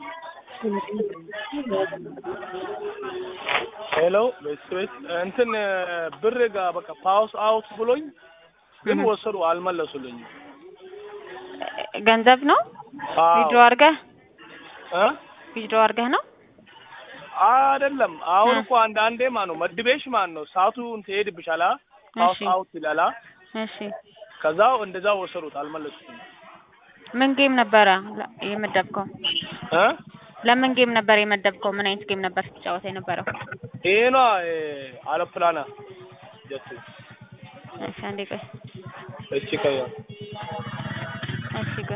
ሄሎ ቤት እንትን ብር ጋር በቃ ፓውስ አውት ብሎኝ ግን እህ። ወሰዱ አልመለሱልኝም። ገንዘብ ነው አዎ ዊድሮ አድርገህ እ ዊድሮ አድርገህ ነው? አይደለም አሁን እ። እኮ አንድ አንዴ ማን ነው መድቤሽ ማን ነው ሰዓቱ ትሄድብሻላ ፓውስ እሺ አውት ይላላ እሺ። ከዛው እንደዛው ወሰዱት አልመለሱትም ምን ጌም ነበረ ለ- የመደብከው? እ ለምን ጌም ነበር የመደብከው? ምን አይነት ጌም ነበር ስትጫወት የነበረው? ይሄ ነው አውሮፕላና ጀት እሺ አንዴ ቆይ። እቺ ከያ እሺ ቆይ።